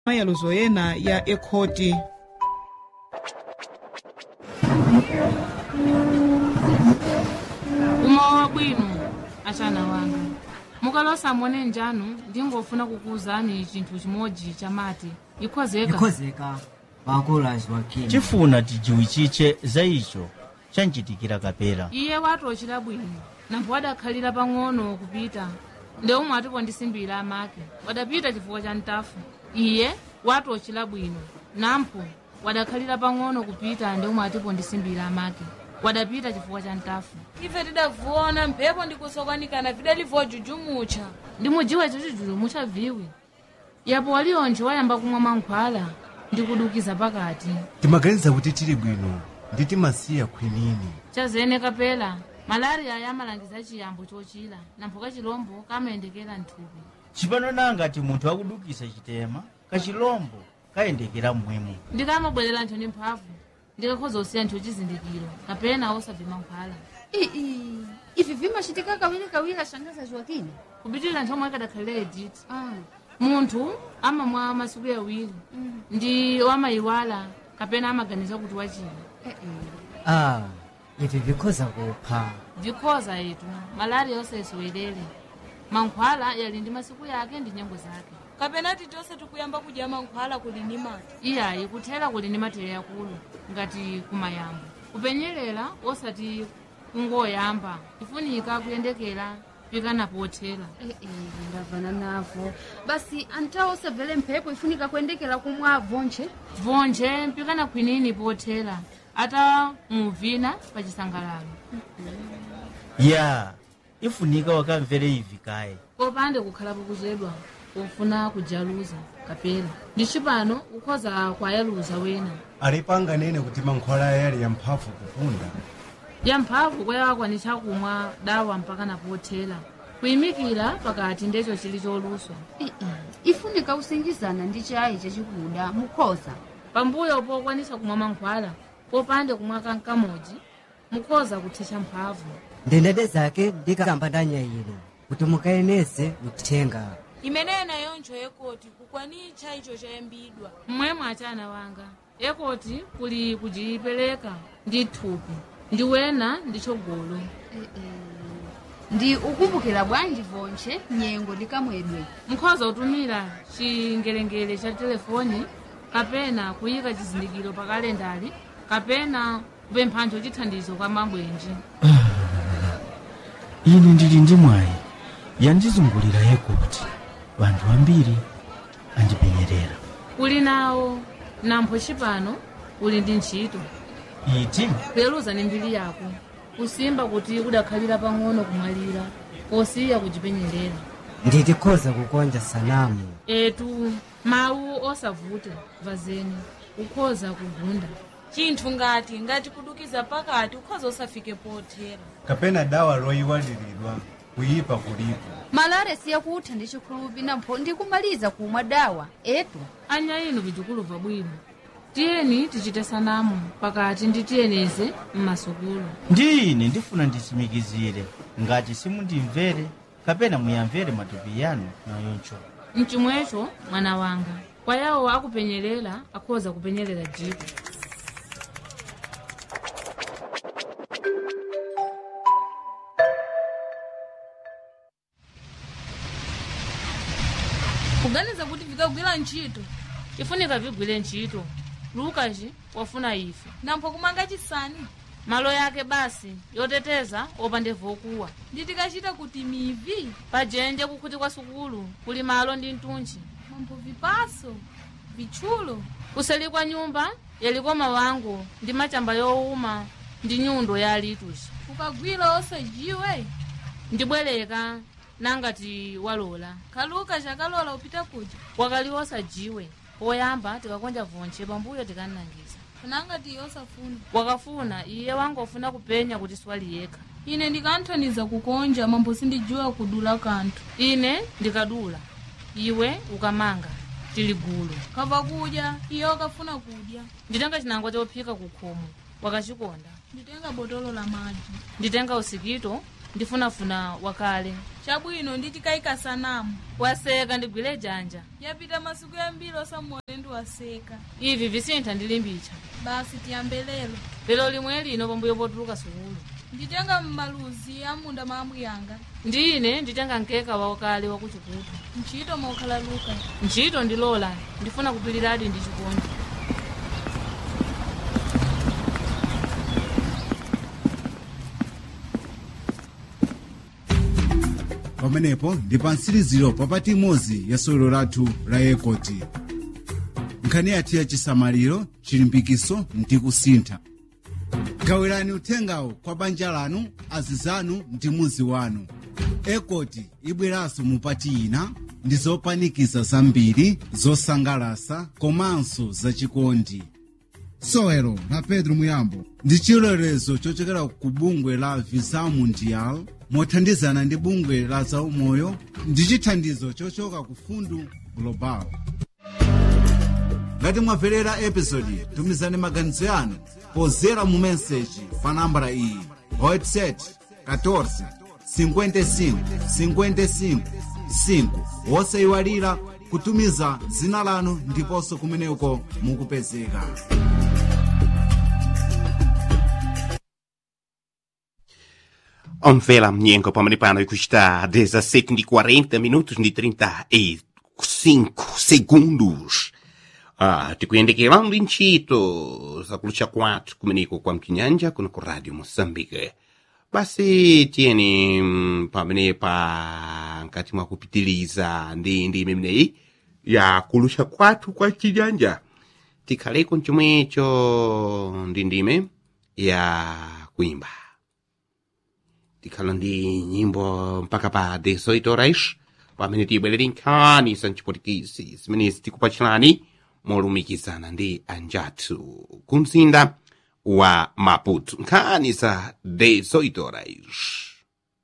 mayaluzo ena ya ekhoti umowa bwino achana wanga mukalosa mone njanu ndingofuna kukuwuzani chinthu chimodzi chamati ikhozeka ikhozeka wakulu aziwakini chifuna tijiwichiche za icho chanchitikira kapera iye watochera bwino nampho wadakhalira pang'ono kupita ndeumwe atipondisimbira amake wadapita chifukwa cha ntafu iye watochera bwino nampho wadakhalira pang'ono kupita ndeumwe atipondisimbira amake wadapita chifukwa cha ntafu ife tidavuona mphepo ndikusokwanikana vidalivuwa jujumucha ndimujiwa chichuchulu muchaviwi yapo walionje wayamba kumwa mankhwala ndikudukiza pakati timaganiza kuti tili bwino ndi timasiya khwinini chazene kapela malariya yamalangiza chiyambo chochira nampho kachilombo kamayendekera nthupi chipano nangati munthu akudukisa chitema kachilombo kayendekera mmwemo ndikamabwerera nthu ndi mphamvu ndikakhoza kusiya nthu chizindikiro kapena osabve mankhwala ii ivi vimachitika kawirikawiri ashangaza Joaquim kupitirira nthu omwe kadakhalira editi ah. munthu amamwa masiku yawiri ndi wamayiwala kapena amaganiza kuti wachira eh, eh. ah ivi vikhoza kupha vikhoza yetu malariya osesiwelere mankhwala yali ndi masiku yake ndi nyengo zake kapena titonse tikuyamba kudya mankhwala kuli ni mati iyayi kuthera kuli ndi matere akulu ngati kumayambo kupenyerera osati kungoyamba ifunika kuyendekera pikana pothera Eh, eh, ndavana navo basi antawo osabvere mphepo ifunika kuyendekera kumwa vonche vonje mpikana khwinini pothera ata muvina pa chisangalalo ya ifunika wakamvere ivi kaye popande kukhalapo kuchedwa pofuna kujaluza kapena ndicipano ukhoza kwayaluza wena alipanganene kuti mankhwala yali yamphamvu kupunda yamphamvu kwayawakwanitsa kumwa dawa mpaka napothera kuyimikira pakati ndecho chili choluswa Eh, eh. ifunika kusingizana ndi chayi chachikuda mukhoza pambuyo pokwanitsa kumwa mankhwala popande kumwa kankamodzi mukhoza kuthetsa mphamvu ndendete zake ndikamba ndanyayiro kuti mukayeneze mthenga imeneyo nayonjo yekoti kukwanicha icho chayambidwa mmwemwe achana wanga ekoti kuli kujipereka ndi thupi ndi wena ndi chogolo eh, eh. ndi ukumbukira bwanji vonche nyengo ndikamwedwe mukhoza kutumira chingelengele cha telefoni kapena kuyika chizindikiro pa kalendali kapena kupemphanjo chithandizo kwa mabwenji ine ndili ndi mwayi yandizungulira yekoti vanthu ambiri andipenyerera uli nawo nampho chipano uli ndi ntchito iti kuyeluza ni mbiri yako kusimba kuti kudakhalira pang'ono kumwalira posiya kujipenyerera nditikhoza kukonja sanamu etu mawu osavuta vazeni ukhoza kugunda chinthu ngati ngati kudukiza pakati ukhoza osafike pothera kapena dawa loyiwaliridwa kuyipa kulipo malare siyakutha ndi chikhulupi nampho ndikumaliza kumwa dawa etu anya inu vitukulu bwino tiyeni tichite sanamu pakati nditiyeneze mmasukulu ndi ine ndifuna nditsimikizire ngati simundimvere kapena muyamvere matupi yanu nayoncho mchimwecho mwana wanga kwa yawo akupenyerera akhoza kupenyerera jiko kuganiza kuti vikagwira ntchito ifunika vigwire ntchito lukaci wafuna ife nampho kumanga chisani malo yake basi yoteteza opande vokuwa nditikachita kuti mivi pajenje kukhuti kwa sukulu kuli malo ndi mtunchi mambo vipaso vitchulo kuseli kwa nyumba yaliko mawango ndi machamba yowuma ndi nyundo ya lituchi ukagwira osajiwe ndibwereka nangati walola kaluka chakalola upita kuja wakali osajiwe poyamba tikakonja vonche pambuyo tikanangiza kunangati osafuna wakafuna iye wangofuna kupenya kuti swali yekha ine ndikanthaniza kukonja mambo sindijiwa kudula kanthu ine ndikadula iwe ukamanga tili gulu kava kudya iye wakafuna kudya nditenga chinangwa chophika kukhomo wakachikonda nditenga botolo la madzi nditenga usikito ndifunafuna wakale chabwino nditikayika sanamu waseka ndigwire janja yapita masiku yambiri osamuone ndiwaseka ivi visintha ndilimbicha basi tiyambe lero lero limwe lino pambuyo potuluka sukulu nditenga mmaluzi amunda maambu yanga ndine nditenga nkeka wakale wakuchikutu ntchito mokhala luka ntchito ndilola ndifuna kupiliradi ndi chikondi pamenepo ndi pa mtsiriziro papati imodzi ya sewero lathu la ekoti nkhani yathu ya chisamaliro chilimbikiso ndi kusintha gawirani uthengawo kwa banja lanu azizanu ndi muzi wanu ekoti ibweranso mupati ina ndi zopanikiza zambiri zosangalasa komanso zachikondi sewero la pedro muyambo ndi chilolezo chochokera ku bungwe la visa mundial mothandizana ndi bungwe la zaumoyo ndi chithandizo chochoka ku fundu global ngati mwamverera episodi tumizani maganizo yanu pozera mu meseji pa nambala iyi whatsapp 14 55 55 5 wosayiwalira kutumiza dzina lanu ndiponso kumeneko mukupezeka Omvela mnyengo pamene pano ikuchita 17 ndi 40 minutos ndi 35 segundos ah, tikuyendekera ndi ntchito zakulucha kwathu kumeneko kwa mchinyanja kuno ku radio moçambique basi tiyeni mm, pamene pa nkati mwa kupitiliza ndi ndi imeneyi ya kulusha kwathu kwa chinyanja tikhaleko mchomwecho ndi ndime ya kuimba tikhala ndi nyimbo mpaka pa 18 horas pamene tibwerere nkhani za mchipotikisi zimenezi tikupachirani molumikizana ndi anjathu ku mzinda wa maputo nkhani za 18 horas